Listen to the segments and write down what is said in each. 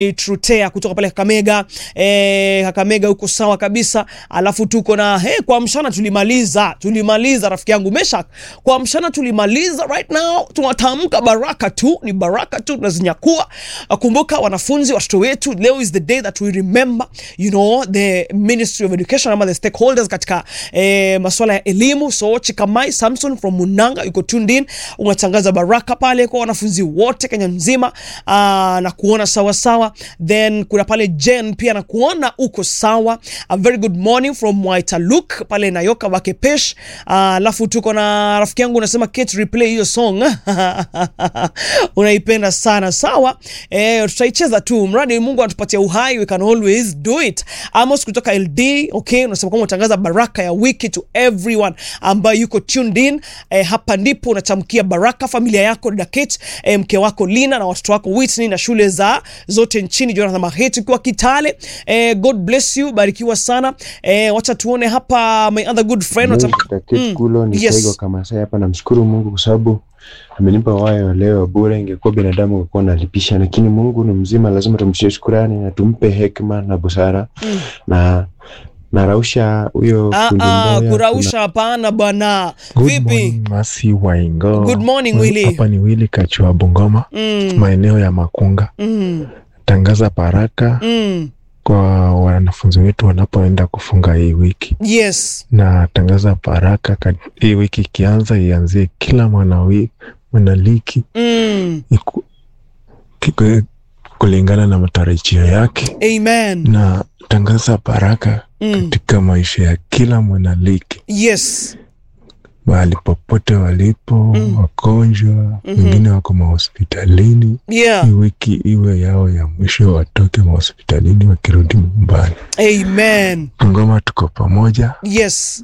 Trutea kutoka pale Kakamega. Eh, Kakamega huko sawa kabisa. Alafu tuko na hey, kwa mshana tulimaliza, tulimaliza rafiki yangu Meshak. Kwa mshana tulimaliza, right now tunatamka baraka tu, ni baraka tu tunazinyakua. Kumbuka wanafunzi, watoto wetu, leo is the day that we remember you know the Ministry of Education ama the stakeholders katika eh, masuala ya elimu. So Chikamai Samson from Munanga yuko tuned in, unatangaza baraka pale kwa wanafunzi wote Kenya nzima, aa, na kuona sawa sawa. Then kuna pale Jen pia na kuona uko sawa. A very good morning from Waitaluk pale Nayoka Wakepesh. Alafu tuko na rafiki yangu unasema Kate replay hiyo song unaipenda sana sawa. Eh, tutaicheza tu mradi Mungu anatupatia uhai, we can always do it. Amos kutoka LD, okay, unasema kwamba unatangaza baraka ya wiki to everyone ambayo yuko tuned in. Eh, hapa ndipo unatamkia baraka familia yako dada Kate, eh, mke wako Lina na watoto wako Whitney na shule za zote nchini. Jonathan Maheti ukiwa Kitale, eh, God bless you, barikiwa sana. Eh, wacha tuone hapa my other good friend watam... Kate Kulo ni yes. Saigo kama sasa hapa, namshukuru Mungu kwa sababu amenipa wayo leo bure. Ingekuwa binadamu angekuwa nalipisha, lakini Mungu ni mzima, lazima tumshie shukrani na tumpe hekima na busara Mm. na narausha huyo Ah, fundi ah, mboya, kurausha hapana bwana. Good Vipi? morning, Masi Waingo. Good morning, Huyu Willy. Hapa ni Willy Kachua Bungoma, Mm, maeneo ya Makunga. mm, Tangaza baraka mm. kwa wanafunzi wetu wanapoenda kufunga hii wiki, Yes. na tangaza baraka ka- hii wiki ikianza, ianzie kila mwanawi mwanaliki Mm. iku- kiku- kulingana na matarajio yake, Amen. na tangaza baraka Mm. katika maisha ya kila mwanaliki Yes. mahali popote walipo, Mm. wagonjwa Mhm. wengine wako mahospitalini. Yeah. Hii wiki iwe yao ya mwisho, watoke mahospitalini wakirudi nyumbani. Amen. Ngoma tuko pamoja. Yes.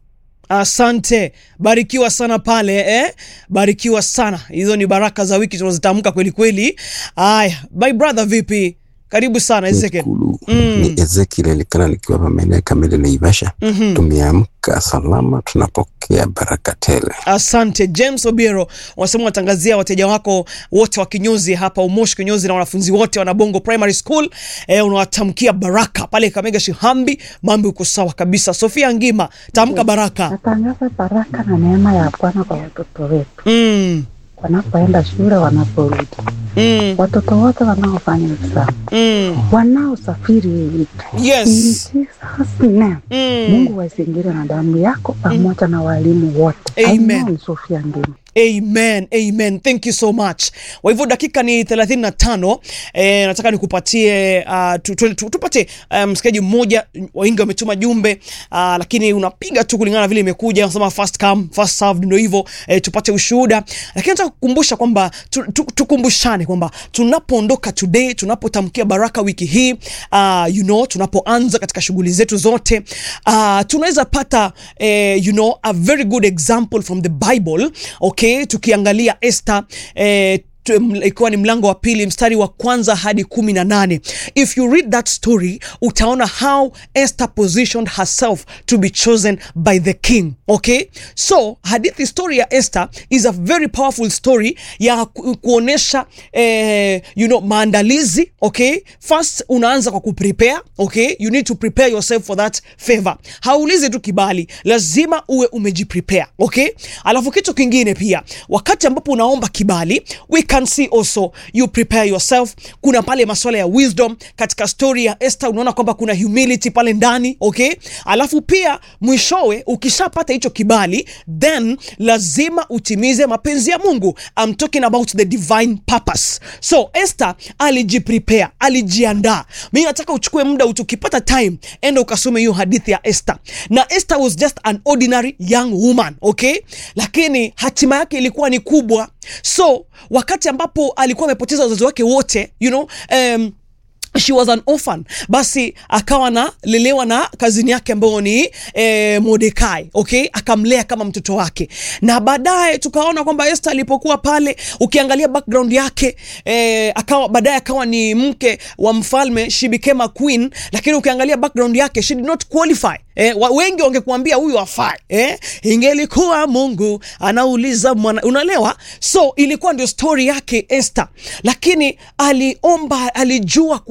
Asante, barikiwa sana pale eh? Barikiwa sana. Hizo ni baraka za wiki tunazitamka kweli kweli. Aya, my brother, vipi? Karibu sana Ezekiel. Kulu Mm. ni Ezekiel Elikana nikiwa hapa maeneo ya Kamili Naivasha. Mhm. Tumeamka salama, tunapokea baraka tele. Asante James Obiero, wanasema watangazia wateja wako wote wa kinyozi hapa Umoshi kinyozi na wanafunzi wote wa Nabongo Primary School eh, unawatamkia baraka pale Kamega Shihambi, mambo uko sawa kabisa. Sofia Ngima, tamka baraka. Natangaza baraka na neema ya Bwana kwa watoto wetu Mm, wanapoenda shule, wanaporudi, mm, watoto wote wanaofanya exam, mm. wanaosafiri hii wiki. In Yes. Jesus name, Mm. Mungu waizingire na damu yako pamoja na walimu wote. Amen. Sofia Ngima. Amen, amen. Thank you so much. Kwa hivyo dakika ni 35. Eh, nataka nikupatie uh, tu, tu, tu, tupate uh, msikiaji mmoja wengi wametuma jumbe uh, lakini unapiga tu kulingana na vile imekuja, unasema first come first served, ndio hivyo eh, tupate ushuhuda. Lakini nataka kukumbusha kwamba tu, tu, tukumbushane kwamba tunapoondoka today, tunapotamkia baraka wiki hii uh, you know, tunapoanza katika shughuli zetu zote uh, tunaweza pata eh, you know, a very good example from the Bible okay, tukiangalia Esther eh, tu- m- ikiwa ni mlango wa pili mstari wa kwanza hadi kumi na nane if you read that story utaona how Esther positioned herself to be chosen by the king okay so hadithi story ya Esther is a very powerful story ya ku- kuonesha eh, you know maandalizi okay first unaanza kwa kuprepare okay you need to prepare yourself for that favor haulizi tu kibali lazima uwe umejiprepare okay alafu kitu kingine pia wakati ambapo unaomba kibali we can see also you prepare yourself kuna pale masuala ya wisdom katika story ya Esther unaona kwamba kuna humility pale ndani okay alafu pia mwishowe ukishapata hicho kibali then lazima utimize mapenzi ya Mungu I'm talking about the divine purpose so Esther alijiprepare alijiandaa mimi nataka uchukue muda utukipata time enda ukasome hiyo hadithi ya Esther na Esther was just an ordinary young woman okay lakini hatima yake ilikuwa ni kubwa so wakati ambapo alikuwa amepoteza wazazi wake wote you know um, she was an orphan basi akawa nalelewa na kazini yake ambayo ni eh, Mordekai okay, akamlea kama mtoto wake, na baadaye tukaona kwamba Esther alipokuwa pale, ukiangalia background yake eh, akawa baadaye akawa ni mke wa mfalme, she became a queen, lakini ukiangalia background yake she did not qualify Eh, wa, wengi wangekuambia huyu afai eh, ingelikuwa Mungu anauliza mwana, unaelewa? So ilikuwa ndio story yake Esther, lakini aliomba, alijua